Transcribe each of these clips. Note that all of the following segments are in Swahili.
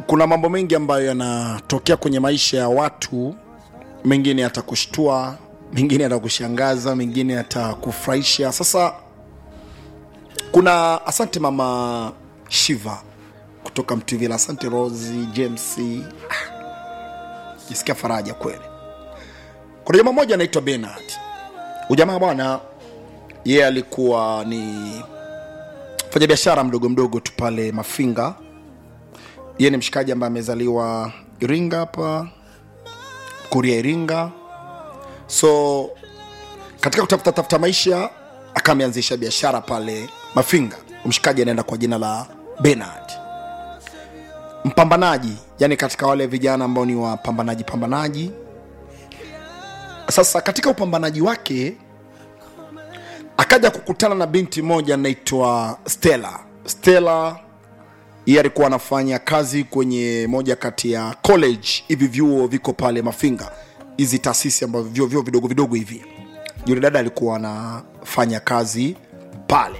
kuna mambo mengi ambayo yanatokea kwenye maisha ya watu mengine yatakushtua mengine yatakushangaza mengine yatakufurahisha sasa kuna asante mama shiva kutoka mtuvila asante rosi james Ah, jisikia faraja kweli kuna jamaa mmoja anaitwa benard ujamaa bwana yeye alikuwa ni fanya biashara mdogo mdogo tu pale mafinga yeye ni mshikaji ambaye amezaliwa iringa hapa kuria iringa so katika kutafuta tafuta maisha akameanzisha biashara pale mafinga mshikaji anaenda kwa jina la benard mpambanaji yani katika wale vijana ambao ni wapambanaji pambanaji sasa katika upambanaji wake akaja kukutana na binti moja anaitwa stella stella yeye alikuwa anafanya kazi kwenye moja kati ya college hivi vyuo viko pale mafinga hizi taasisi ambavyo vyuo vyuo vidogo vidogo hivi yule dada alikuwa anafanya kazi pale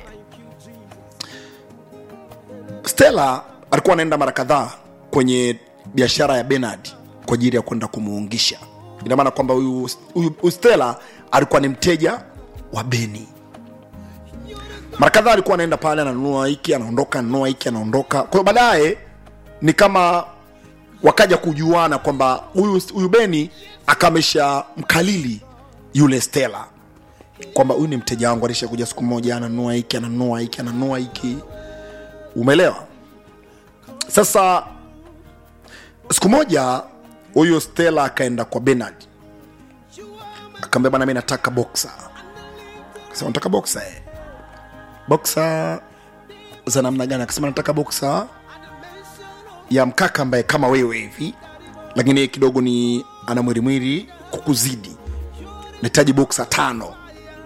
stella alikuwa anaenda mara kadhaa kwenye biashara ya benard kwa ajili ya kwenda kumuungisha ina maana kwamba huyu huyu- huyu stella alikuwa ni mteja wa beni mara kadhaa alikuwa anaenda pale ananunua hiki anaondoka ananunua hiki anaondoka kwa hiyo baadaye ni kama wakaja kujuana kwamba huyu huyu beni akamesha mkalili yule stela kwamba huyu ni mteja wangu alisha kuja siku moja ananunua hiki ananunua hiki ananunua hiki umeelewa sasa siku moja huyu stela akaenda kwa benard akaambia bana mi nataka boksa akasema nataka boksa eh boksa za namna gani akasema nataka boksa ya mkaka ambaye kama wewe hivi lakini yeye kidogo ni ana mwirimwiri kukuzidi nahitaji boksa tano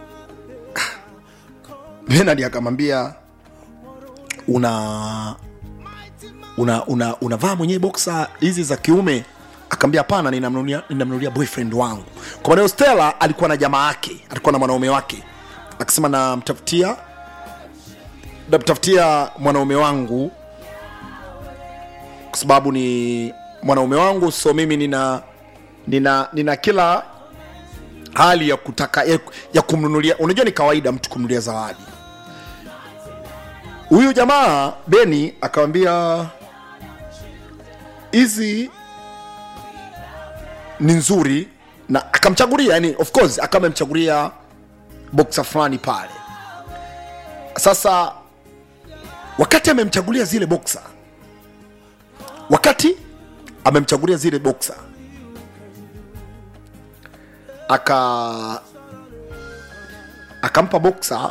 benard akamwambia una una una unavaa mwenyewe boksa hizi za kiume akaambia hapana ninamnunulia ninamnunulia boyfriend wangu kwa maana hiyo stella alikuwa na jamaa yake alikuwa na mwanaume wake akasema namtafutia namtafutia mwanaume wangu kwa sababu ni mwanaume wangu so mimi nina nina nina kila hali ya kutaka ya, ya kumnunulia unajua ni kawaida mtu kumnunulia zawadi huyu jamaa beni akawambia hizi ni nzuri na akamchagulia yani of course akawa amemchagulia boksa fulani pale sasa wakati amemchagulia zile boksa wakati amemchagulia zile boksa aka akampa boksa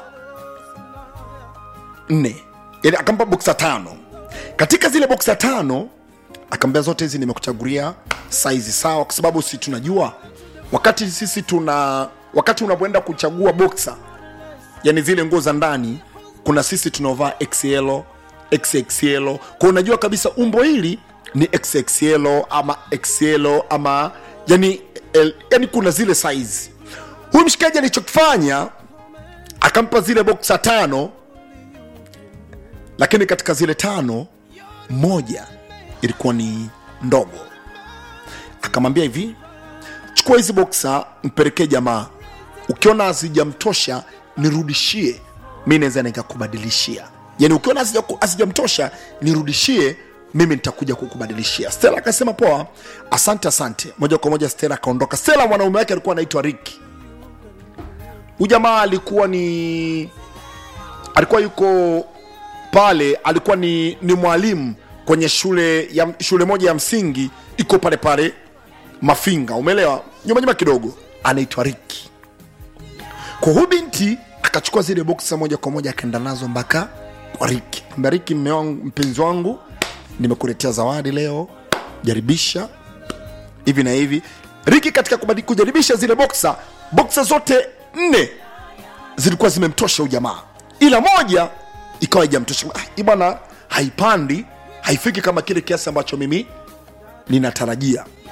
nne yani akampa boksa tano katika zile boksa tano akaambia zote hizi nimekuchagulia saizi sawa kwa sababu si tunajua wakati sisi tuna wakati unapoenda kuchagua boksa yani zile nguo za ndani kuna sisi tunaovaa xl xxl kwa unajua kabisa umbo hili ni xxl ama xl ama yani, el, yani kuna zile size huyu mshikaji alichokifanya akampa zile boksa tano lakini katika zile tano moja ilikuwa ni ndogo akamwambia hivi chukua hizi boksa mpelekee jamaa ukiona hazijamtosha nirudishie mi naweza nikakubadilishia yani ukiona hazija- hazijamtosha nirudishie mimi nitakuja kukubadilishia stela akasema poa asante asante moja kwa moja stela akaondoka stela mwanaume wake alikuwa anaitwa riki huyu jamaa alikuwa ni alikuwa yuko pale alikuwa ni, ni mwalimu kwenye shule ya shule moja ya msingi iko pale pale mafinga umeelewa nyuma nyuma kidogo anaitwa riki kwa huyu binti akachukua zile boksa moja kwa moja akaenda nazo mpaka kwa riki Ambia, riki mme wangu mpenzi wangu nimekuletea zawadi leo jaribisha hivi na hivi riki katika kubadi- kujaribisha zile boksa boksa zote nne zilikuwa zimemtosha huyu jamaa ila moja ikawa ijamtosha ah, hii bwana haipandi haifiki kama kile kiasi ambacho mimi ninatarajia